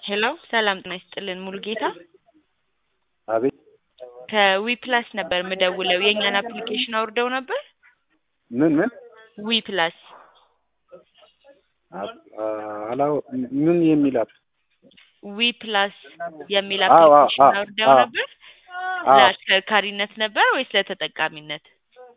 ሄሎ ሰላም ጤና ይስጥልን ሙሉጌታ አቤት ከዊ ፕላስ ነበር የምደውለው የእኛን አፕሊኬሽን አውርደው ነበር ምን ምን ዊ ፕላስ አላው ምን የሚል አፕ ዊ ፕላስ የሚል አዎ፣ አዎ፣ አፕሊኬሽን አዎ፣ አውርደው አዎ። ነበር አዎ ለአሽከርካሪነት ነበር ወይስ ለተጠቃሚነት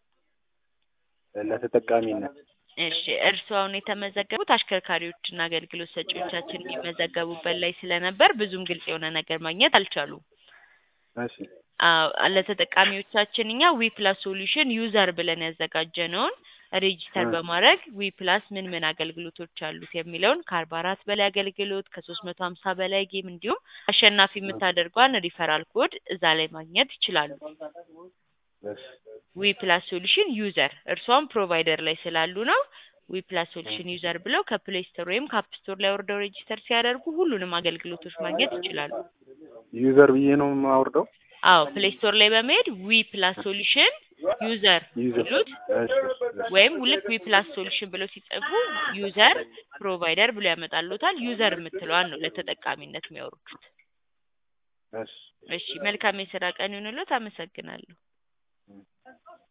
ለተጠቃሚነት እሺ እርስዎ አሁን የተመዘገቡት አሽከርካሪዎችና አገልግሎት ሰጪዎቻችን የሚመዘገቡበት ላይ ስለነበር ብዙም ግልጽ የሆነ ነገር ማግኘት አልቻሉም እሺ አዎ ለተጠቃሚዎቻችን እኛ ዊ ፕላስ ሶሉሽን ዩዘር ብለን ያዘጋጀነውን ሬጂስተር እ። በማድረግ ዊ ፕላስ ምን ምን አገልግሎቶች አሉት የሚለውን ከአርባ አራት በላይ አገልግሎት ከሶስት መቶ ሀምሳ በላይ ጌም እንዲሁም አሸናፊ የምታደርጓን ሪፈራል ኮድ እዛ ላይ ማግኘት ይችላሉ። እሺ ዊ ፕላስ ሶሉሽን ዩዘር እርሷም ፕሮቫይደር ላይ ስላሉ ነው። ዊ ፕላስ ሶሉሽን ዩዘር ብለው ከፕሌይ ስቶር ወይም ከአፕ ስቶር ላይ ወርደው ሬጂስተር ሲያደርጉ ሁሉንም አገልግሎቶች ማግኘት ይችላሉ። ዩዘር ብዬ ነው የማወርደው አዎ ፕሌይ ስቶር ላይ በመሄድ ዊ ፕላስ ሶሉሽን ዩዘር ዩዘር ሲሉት እሺ እሺ ወይም ልክ ዊ ፕላስ ሶሉሽን ብለው ሲጽፉ ዩዘር ፕሮቫይደር ብሎ ያመጣሉታል። ዩዘር የምትለዋን ነው ለተጠቃሚነት የሚያወርዱት። እሺ እሺ መልካም የስራ ቀን ይሁንልዎት። አመሰግናለሁ።